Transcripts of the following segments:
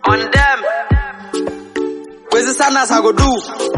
on them. Where's the sadness I go do?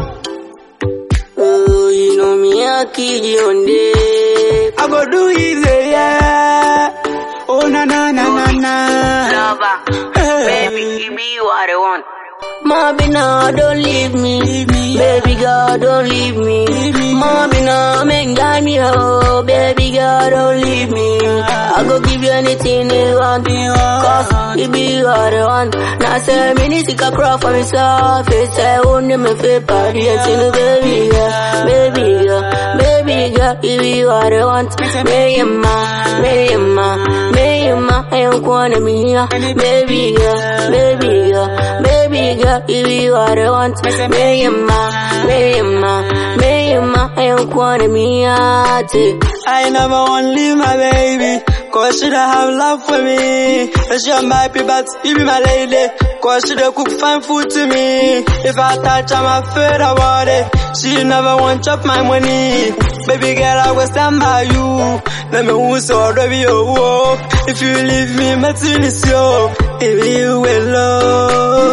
Oh, you know me, I kid you on day. I go do easy, yeah. Oh na na na na na. Lover, Hey. baby, give me what I want. Mommy, no, don't leave me. Leave me. Baby girl, don't leave me. Leave me. Mommy, no, make me oh. Baby girl, don't leave me. I go give you anything you want. Cause it be what I want. Now say me need to crawl for myself. It's I own me feel party. It's in the baby girl, baby girl, baby girl. It be what I want. Me and ma, me and ma, me and ma. I don't wanna me here. Baby girl, baby girl, baby girl. It be what I want. Me and ma, me and ma, me and ma. I don't wanna me here. I never want to leave my baby. Cause she don't have love for me. And she on my happy but you be my lady. Cause she don't cook fine food to me. If I touch her, I'm afraid about it. She never want chop my money. Baby girl, I will stand by you. Let me who so baby oh, oh. If you leave me, my tin is yo. If you will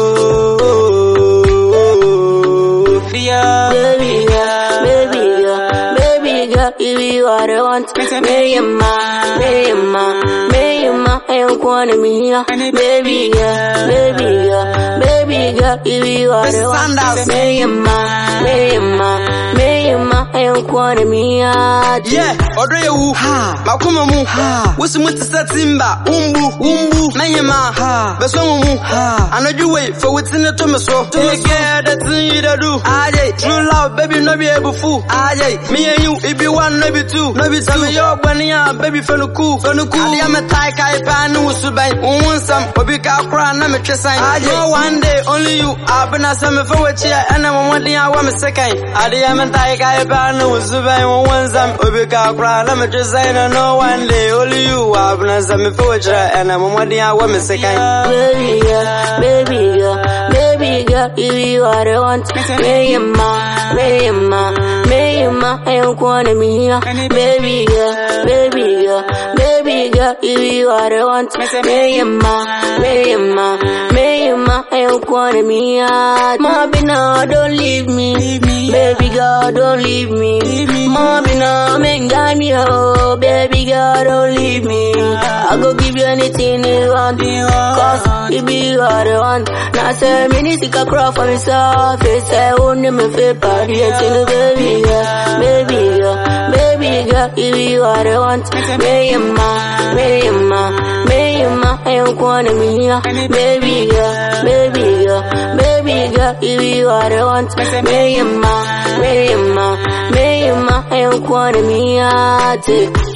love. Yeah. Baby girl, baby girl, baby girl, you be what I want. Me and ma, me and ma, me and ma, I don't wanna me here. Baby girl, baby girl, baby girl, you be what I want. Sandals. Me and ma, me and ma, me and ma, I don't wanna me here. Yeah, ọdọ yẹ wu. Makoma mu. Wosi mu ti sẹ timba. Umbu. Umbu. Mẹyìnmá. Bẹ̀sọ̀ mu mu. Anadu wei, fẹ wuti ni tó mi so. Tómi kẹ́ ẹ̀ tí yí dẹ̀ du. Ayé, true love, baby no be ebu fu. Ayé, mi yẹn yu, ibi one no be two. No be two. Sẹ́mi yọ ọgbẹ́ni yàn, baby fẹ́nu kú. Fẹ́nu kú. Adé mi ta ẹ̀ka ìpá ni wùsù bẹ́yìn. Òun nsàm, obi ká kúrò àná mi twẹ́ sẹ́yìn. Ayé, no one day, only you. Àbẹ̀nà sẹ́mi fẹ́ wẹ̀ kyẹ́, ẹ̀nà mọ̀mọ́ dín àwọ̀ mi sẹ́kẹ̀yìn. Adé mi ta ẹ̀ka ìpá ni wùsù bẹ́yìn. Òun nsàm, obi ká kúrò àná mi twẹ́ sẹ́yìn. No one day, only you. Àbẹ̀nà sẹ́mi fẹ́ wẹ̀ kyẹ́, ẹ̀nà mọ̀mọ́ dín àwọ̀ mi sẹ́kẹ̀yìn. Baby girl, baby girl, baby girl, you be what I want. Me and ma, me and ma, me and ma, I don't wanna me here. Baby girl, baby girl, baby girl, you be what I want. Me and ma, me and ma, me and ma, I don't wanna me here. Mommy, no, don't leave me. Baby girl, don't leave me. Mommy, no, make me oh. Baby girl, don't leave me. I go give you anything you want. Cause you be what I want. Now say me need to crawl for myself. It's I own me feel party. It's in the baby girl, baby girl, baby girl. You be what I want. Me and ma, me and ma, me and ma. I don't wanna me here. Baby girl, baby girl, baby girl. You be what I want. Me and ma, me and ma, me and ma. I don't wanna me here.